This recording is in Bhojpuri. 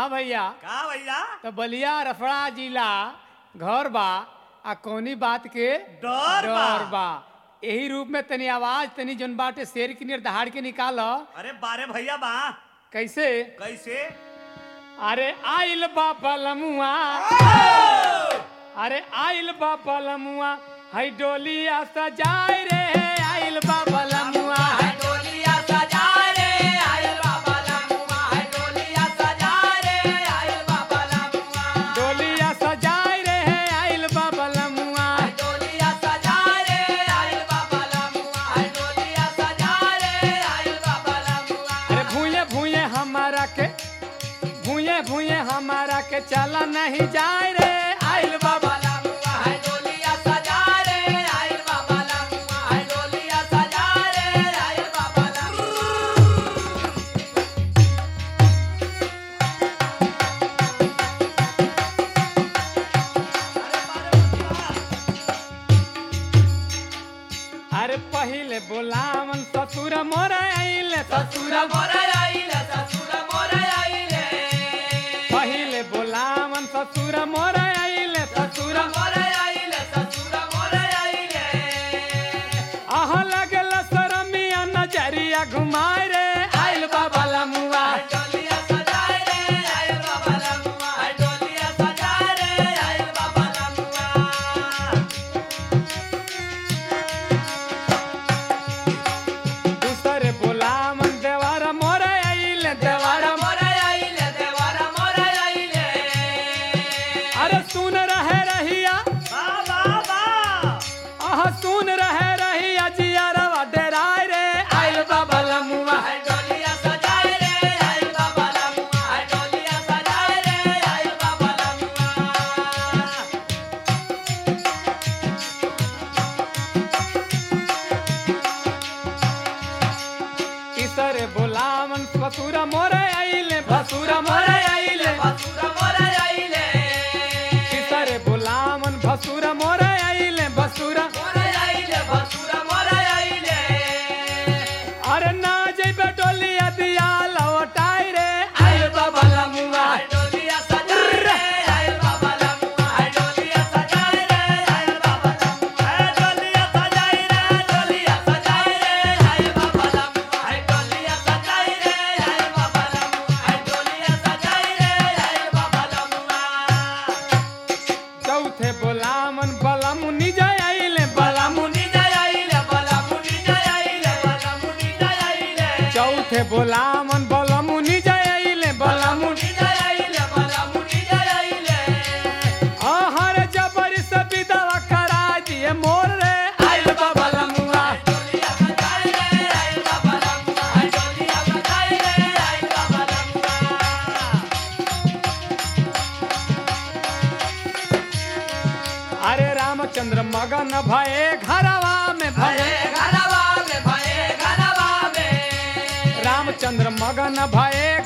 हाँ भैया का भैया तो बलिया रफड़ा जिला घर बा आ कौनी बात के डर बा। डर बा यही रूप में तनी आवाज तनी जन बाटे शेर की नियर दहाड़ के निकाल अरे बारे भैया बा कैसे कैसे अरे आइल बा पलमुआ अरे आइल बा पलमुआ है डोलिया सजाए रे आइल बा पलमुआ है डोलिया सजा रे आयल बाबा लमुआ है डोलिया सजा रे आयल बाबा लमुआ डोलिया सजाए रे आइल बा पलमुआ डोलिया सजा रे आयल बाबा लमुआ है डोलिया सजा रे आयल बाबा लमुआ अरे भूये भूये हमारा के भूये भूये हमारा के चला नहीं जाए रे आइल बाबा बाबा लमुआ है डोलिया सजा रे आयल बाबा लमुआ है डोलिया सजा रे आयल बाबा लमुआ अरे पहिले बोलावन ससुर मोर आइले ससुर ससुर मोरे आइले ससुर मोरे आइले पहिले बोलावन ससुर मोर आइले ससुर ससुर मोरे आइले ससुर मोरे आइले आह लगल शरमिया नजरिया घुमाए रे आइल बाबा लमुआ डोलिया सजाए रे आयल बाबा लमुआ डोलिया सजाए रे आयल बाबा लमुआ दूसरे बोलावन देवार मोर आइले देवार देवारा मोरे आइले देवारा मोरे आइले अरे सुन रहे रहिया बा बा बा आह सुन रहे रहिया जियारवा डेराय रे आइल बाबा लमुआ है डोलिया सजाए रे आयल बाबा लमुआ डोलिया सजाए रे आयल बाबा लमुआ इसरे बोलावन ससुर मोरे आइले भसुर मोरे आइले ससुर मोरे आइले इसरे बोलावन भसुर मोरे आइले भसुर मोरे आइले ससुर मोरे आइले अरे ना जइबे डोलिया दिया लौटाई रे आइल बाबा लमुआ डोलिया सजाए रे आयल बाबा लमुआ डोलिया सजाए रे आयल बाबा लमुआ ए डोलिया सजाई रे डोलिया सजाए रे आयल बाबा लमुआ डोलिया सजाए रे आयल बाबा लमुआ डोलिया सजाए रे आयल बाबा लमुआ चौथे बोलावन बलमुनि जय आइले बलमुनि मुनि जय आइले बला मुनि जय आइले बला मुनि जय आइले चौथे बोलावन बलमुनि जय आइले बलमुनि मुनि जय आइले बला मुनि जय आइले हर जबर से विदवा करा दिए मोर रे आइल बाबा लमुआ डोलिया सजाए रे आयल बाबा लमुआ डोलिया सजाए रे आयल बाबा लमुआ अरे रामचंद्र मगन भये घरवा में भये भये घरवा में भये घरवा में रामचंद्र मगन भये